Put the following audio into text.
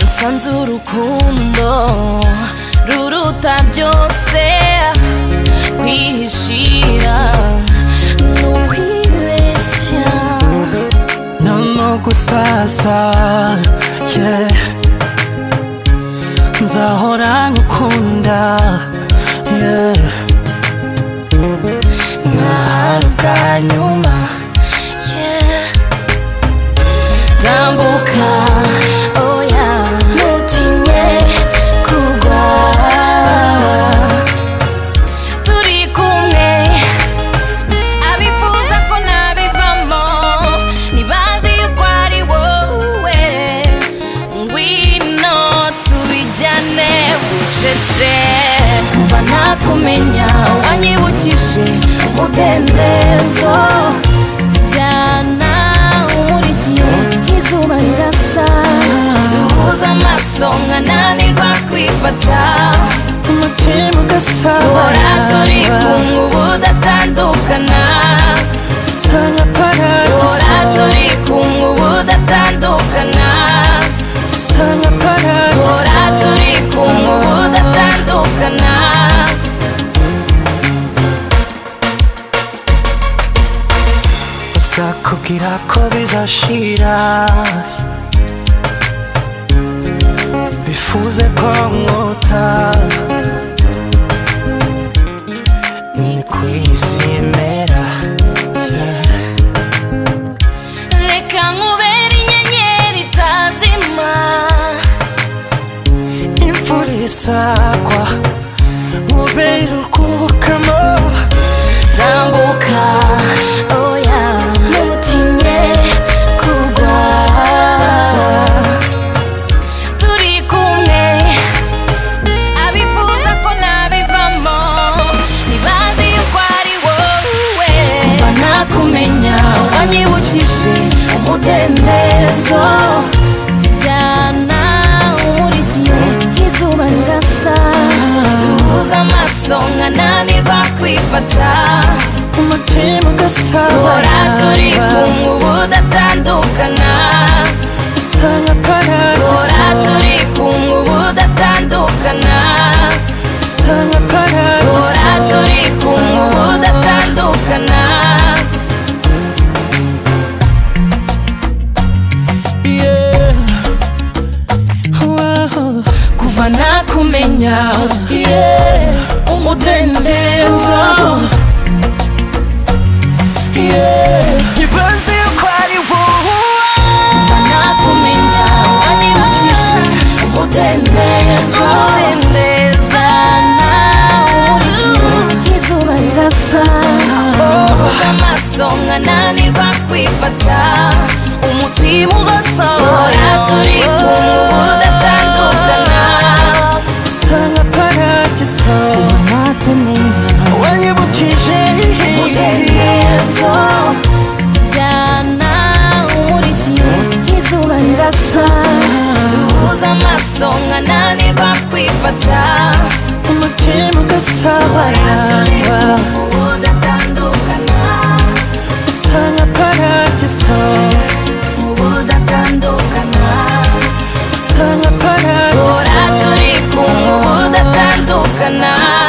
nsanze urukundo ruruta byose kwihishira ni ukwibeshya noneho gusasa yeah. nzahora ngukunda yeah. nta bwa nyuma yeah. tambuka oya ntutinye kugwa turi kumwe abifuza ko nabivamo ntibazi yuko ari wowe ngwino tubijyane bucece kuva nakumenya wanyibukije umudendezo tujyana umurikiye izuba rirasa duhuza amaso nkananirwa kwifata umutima duhora turi ugasara kumwe ubu datandukana bisa nka Duhora paradiso turi kumwe ubu datandukana bisa nka Duhora paradiso turi kumwe ubu datandukana sakubwira ko bizashira bifuze ko mwota ni ku isi imera reka nkubere inyenyeri itazima imvura isagwa nkubera urwukamo tambuka oya ntutinye kugwa turi kumwe abifuza ko nabivamo ntibazi yuko ari wowe kuva nakumenya wanyibukije umudendezo tujyana umurikiye izuba rirasa duhuza amaso nkananirwa kwifata umutima duhora turi ugasara kumwe ubu datandukana bisa nka duhora paradiso turi kumwe ubu datandukana bisa nka duhora paradiso turi kumwe ubu datandukana Yeah. Wow. kuva nakumenya Yeah. umudendezo Yeah. Ibanze yuko ari wowe kuva nakumenya wanyibukije umudendezo zana urikiye izuba rirasa Uza amaso nkananirwa kwifata umutima ugasohora turi kumwe ubu datandukana bisa nka paradiso nakumenya wanyibukije umudendezo tujyana umurikiye izuba rirasa duhuza amaso nkananirwa kwifata umutima ugasabana ubu datandukana bisa nka paradiso ubu datandukana bisa nka paradiso Duhora turi kumwe ubu datandukana